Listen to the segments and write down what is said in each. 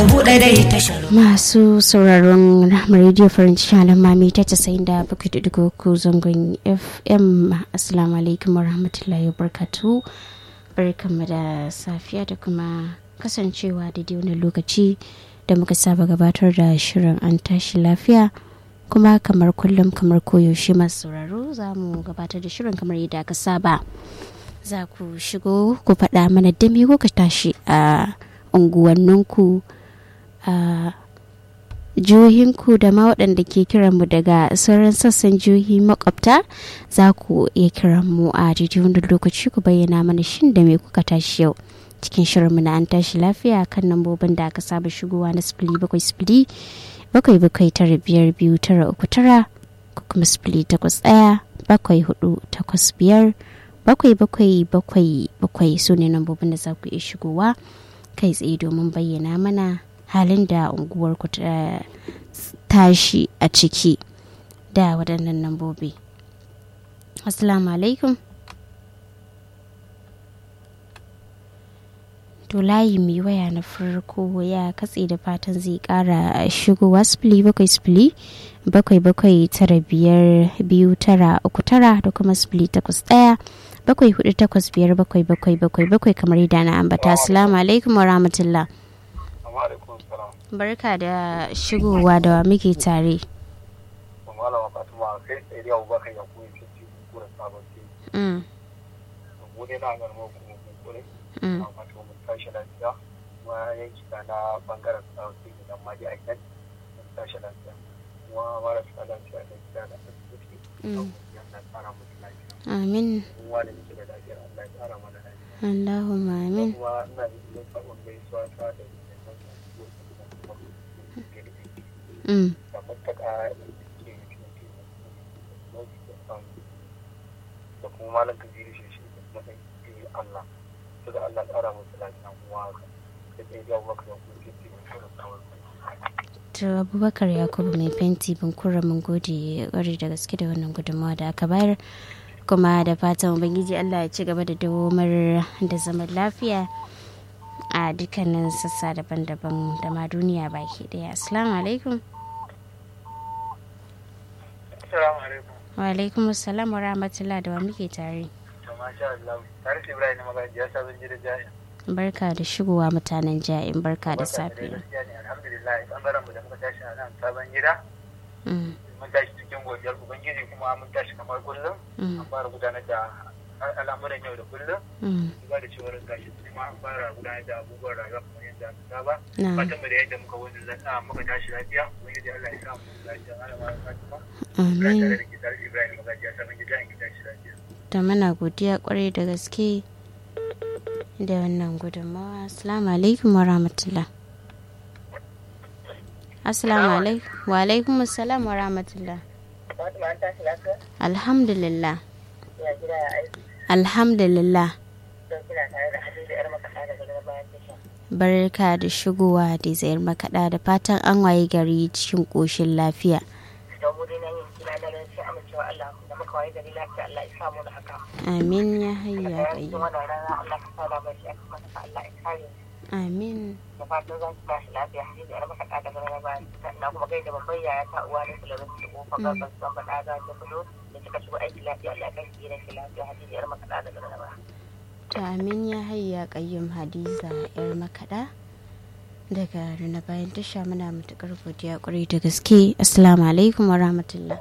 buɗe dai tashar masu sauraron radio farin cikin mami ta casa'in da bakwai da digo ku zangon fm assalamu alaikum warahmatullahi wabarakatuh barkanmu da safiya da kuma kasancewa da wani lokaci da muka saba gabatar da shirin an tashi lafiya kuma kamar kullum kamar koyaushe masu sauraro za mu gabatar da shirin kamar yadda aka saba za ku shigo ku faɗa mana da me kuka tashi a unguwanninku a jihohinku da ma waɗanda ke kiranmu daga sauran sassan jihohi makwabta za ku iya kiran mu a daidai wanda lokaci ku bayyana mana shin da me kuka tashi yau cikin shirinmu na an tashi lafiya kan lambobin da aka saba shigowa na sifili bakwai sifili bakwai bakwai tara biyar biyu tara uku tara ko kuma sifili takwas ɗaya bakwai hudu takwas biyar bakwai bakwai bakwai bakwai su ne lambobin da za ku iya shigowa kai tsaye domin bayyana mana halin da unguwarku ta tashi a ciki da waɗannan lambobi assalamu alaikum to layi mai waya na farko ya katse da fatan zai kara shigowa sifili bakwai sifili bakwai bakwai tara biyar biyu tara uku tara da kuma sifili takwas ɗaya bakwai hudu takwas biyar bakwai bakwai bakwai bakwai kamar yadda na ambata assalamu alaikum wa rahmatullah barka da shigowa da muke tare malama fatima kai tsaye da abubakar ya kuma ce ci kura sabon ce mu ne na garma kuma mun kure amma to mun tashi lafiya kuma yanki na na bangaren sabon ce idan ma ji aikin mun tashi lafiya kuma marasa lafiya da gida da asibiti yana tsara musu lafiya amin kuma da muke da lafiyar Allah ya tsara mana lafiya Allahumma amin kuma ina da yin sabon gaisuwa ta da Mm. da mutaka da kuma malam kabiru shi shi da kuma ɗan biyu Allah su da Allah tsara musu lafiya kuma haka da ɗaya jawo maka da kuma ke mai kira tsawon to abubakar yakubu mai fenti bunkura mun gode kwarai da gaske da wannan gudunmawa da aka bayar kuma da fatan ubangiji allah ya ci gaba da dawomar da zaman lafiya a dukkanin sassa daban-daban da ma duniya baki daya assalamu alaikum Assalamu alaikum. wa alaikum assalam wa rahmatullah da wa muke tare To masha Allah. Tare da Ibrahim na magaji ya sabon gida jaya. barka da shigowa mutanen ja'in barka da safiya Gaskiya ne alhamdulillah bangaren mu da muka tashi a nan sabon gida. Mm, Mun tashi cikin godiyar Ubangiji kuma mun tashi kamar kullum. mm, An fara gudanar da al'amuran yau da kullum. mm. Duba da cewar gashi kuma an fara gudanar da abubuwan rayuwa kamar yadda aka saba. na fatan mu da yadda muka wani zata muka tashi lafiya wani da Allah ya sa mu lafiya ana ma fatima amin tare da kitar Ibrahim magaji ya samu gida in tashi lafiya da muna godiya kwarai da gaske da wannan gudunmawa assalamu alaikum wa rahmatullah assalamu alaikum wa alaikum assalam wa rahmatullah Fatima an tashi lafiya alhamdulillah ya gida ya aiki alhamdulillah don kina tare da Hadiza yar makaɗa daga daga bayan tasha barka da shigowa da zayar makaɗa da fatan an waye gari cikin ƙoshin lafiya don mu dai nan yin kina da ran sai amincewa Allah da muka waye gari lafiya Allah ya samu da haka amin ya hayya daga cikin qayyum wannan rana Allah ka sa da bashi aka masa Allah ya kare amin da fatan za ki tashi lafiya Hadiza yar makaɗa daga daga bayan na kuma gaida babban yaya ta uwa da kula da su kofa gaban su ban faɗa ga ta fito da kika shigo aiki lafiya Allah ya kai ki da lafiya Hadiza yar makaɗa daga daga bayan to amin ya hayya qayyum hadiza yar makaɗa daga na bayan tasha muna matuƙar godiya ƙwarai da gaske assalamu alaikum wa rahmatullah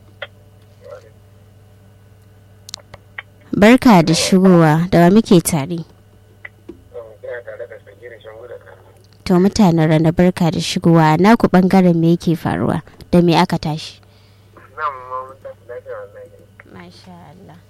barka da shigowa da wa muke tare Ina tare da Sagirin Shangu da Kano. to mutanen rana barka da shigowa naku bangaren me yake faruwa da me aka tashi Nan ma mun tafi lafiya wallahi. masha Allah